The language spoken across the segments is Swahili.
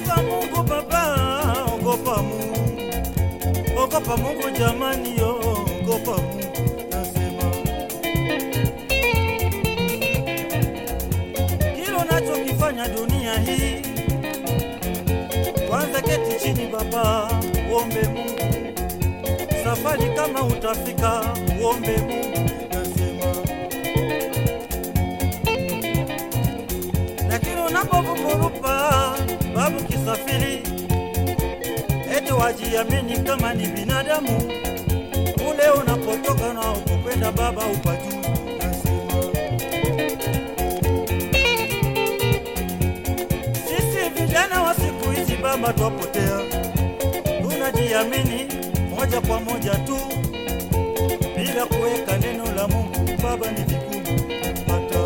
Ogopa Mungu baba, ogopa Mungu, ogopa Mungu jamani, yo ogopa Mungu nasema. Kile unachokifanya dunia hii, kwanza keti chini baba, uombe Mungu. Safari kama utafika, uombe Mungu nasema. lakini unapovukurupa babu kisafiri, eti wajiamini kama ni binadamu, ule unapotoka na ukokwenda baba upajuu nasema. Sisi vijana wa siku hizi baba twapotea, tunajiamini moja kwa moja tu bila kuweka neno la Mungu baba, ni vigumu kupata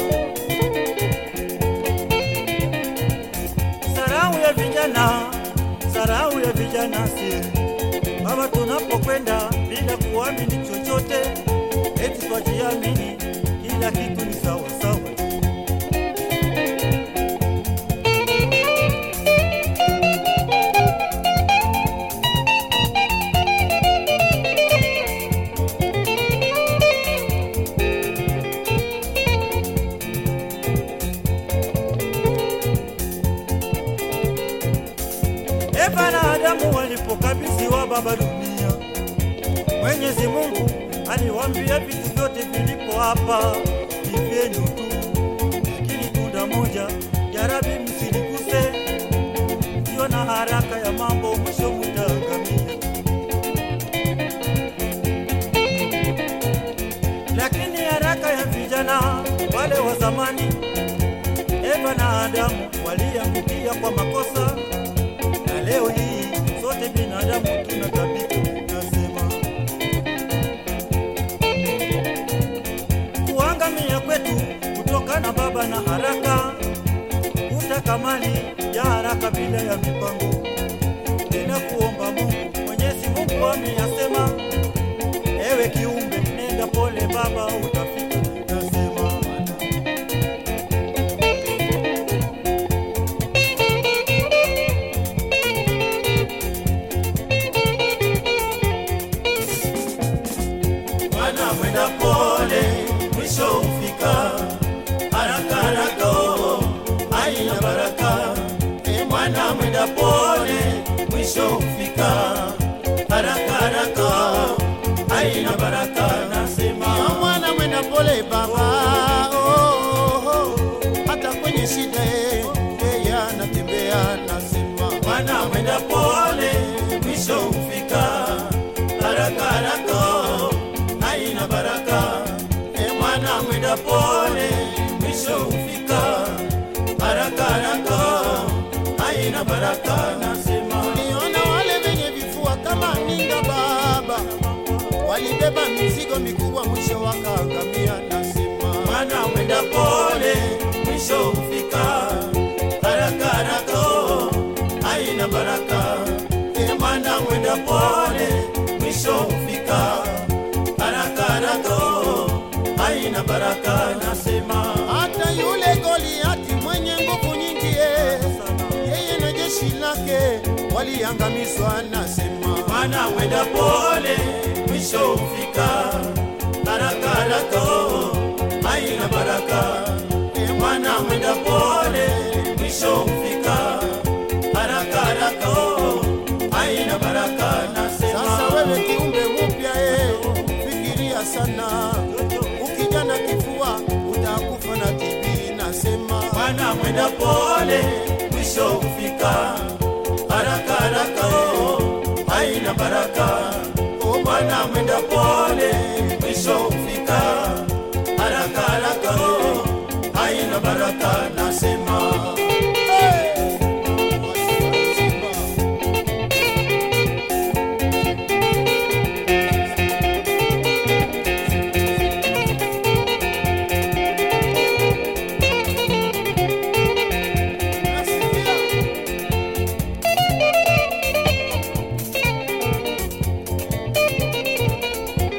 sarau ya vijana, sarau ya vijana si baba, tunapokwenda bila kuamini chochote, eti twajiamini kila kitu ni sawa sawa. Eva na Adamu walipokabidhiwa baba dunia, Mwenyezi Mungu aliwaambia vitu vyote vilipo hapa ni vyenu tu, lakini tunda moja jarabi msiliguse, ndio na haraka ya mambo mwisho mtaangamia. Lakini haraka ya vijana wale wa zamani, Eva na Adamu waliangukia kwa makosa na leo hii sote binadamu tuna tabia nasema, kuangamia kwetu kutokana baba na haraka, kutaka mali ya haraka bila ya mipango, tena kuomba Mungu. Mwenyezi Mungu ameyasema, ewe kiumbe, nenda pole baba, utafika. Nasema Bwana mwenda pole, mwisho hufika. Haraka haraka, oh, haina baraka. E mwana mwenda pole, mwisho hufika. Haraka haraka, haina baraka. Nasema mwana mwenda pole baba oh, oh, oh. hata kwenye shida eh, yeye anatembea nasema mwana mwenda pole, mwisho hufika. Haraka haraka, haina baraka. E mwana mwenda pole, mwisho hufika. Haraka haraka, haina baraka. Nasema niona wale wenye vifua kama ninga baba walibeba mizigo mikubwa mwisho wakaangamia nasema mwana mwenda pole, mwisho hufika. Haraka haraka, haina baraka. E mwana mwenda pole, mwisho hufika. Haraka haraka, haina baraka. Nasema hata yule Goliati mwenye nguvu nyingi eh, yeye na jeshi lake waliangamizwa nasema mwana mwenda pole, mwisho hufika. Haraka haraka, haina baraka. E mwana mwenda pole, mwisho hufika. Haraka haraka, haina baraka. Nasema Sasa wewe kiumbe mpya eh, fikiria sana, ukijana kifua utakufa na TB. Nasema mwana mwenda pole, mwisho hufika. Haraka haraka, haina baraka. O mwana mwenda pole, mwisho hufika. Haraka haraka, haina baraka. Nasema Nasikia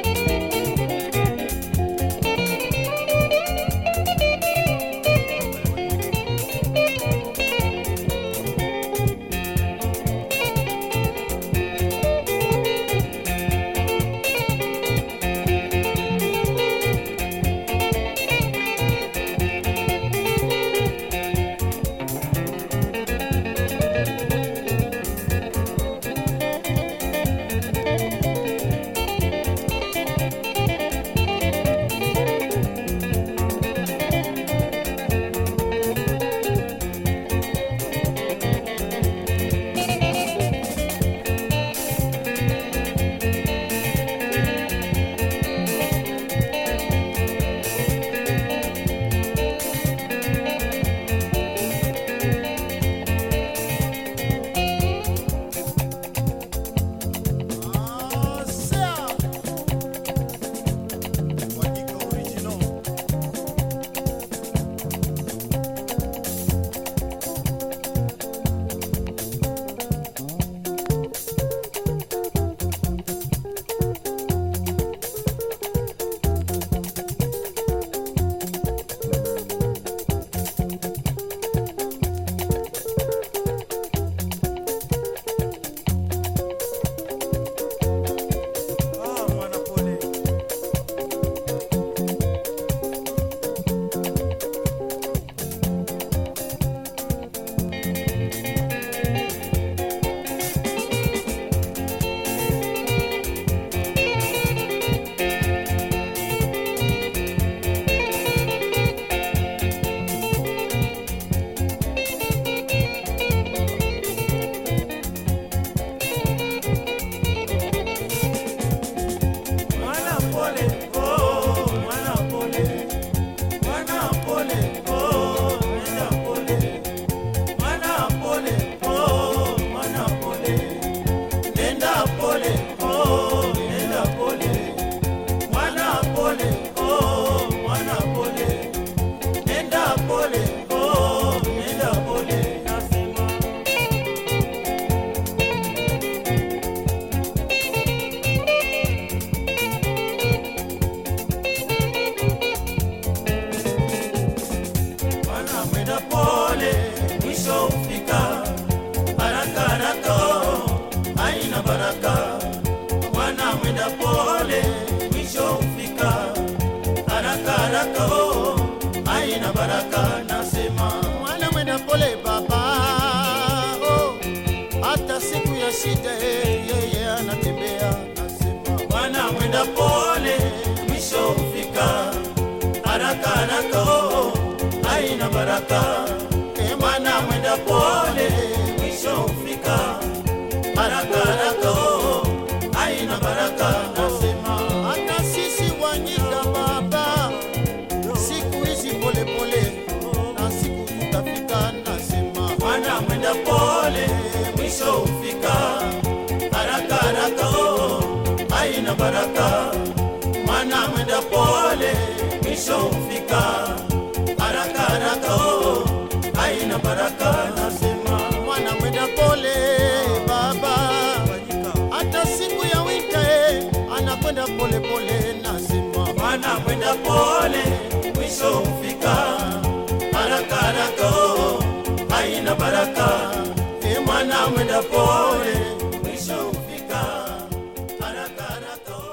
shida eh, yeye anatembea nasema Mwana mwenda pole, mwisho hufika. Haraka haraka, oh, haina baraka. E mwana mwenda pole, mwisho hufika. Haraka haraka, oh, haina baraka. nasema hata sisi wanyika baba siku hizi polepole na siku tutafika nasema Mwana mwenda pole, mwisho hufika. Haraka haraka, oh, haina baraka. Mwana mwenda pole, mwisho hufika. Haraka haraka, oh, haina baraka. Nasema mwana mwenda pole baba hata siku ya wita eh, anakwenda polepole nasema mwana mwenda pole, mwisho hufika. Haraka haraka, oh, haina baraka. E mwana mwenda pole, mwisho hufika. Haraka haraka, oh,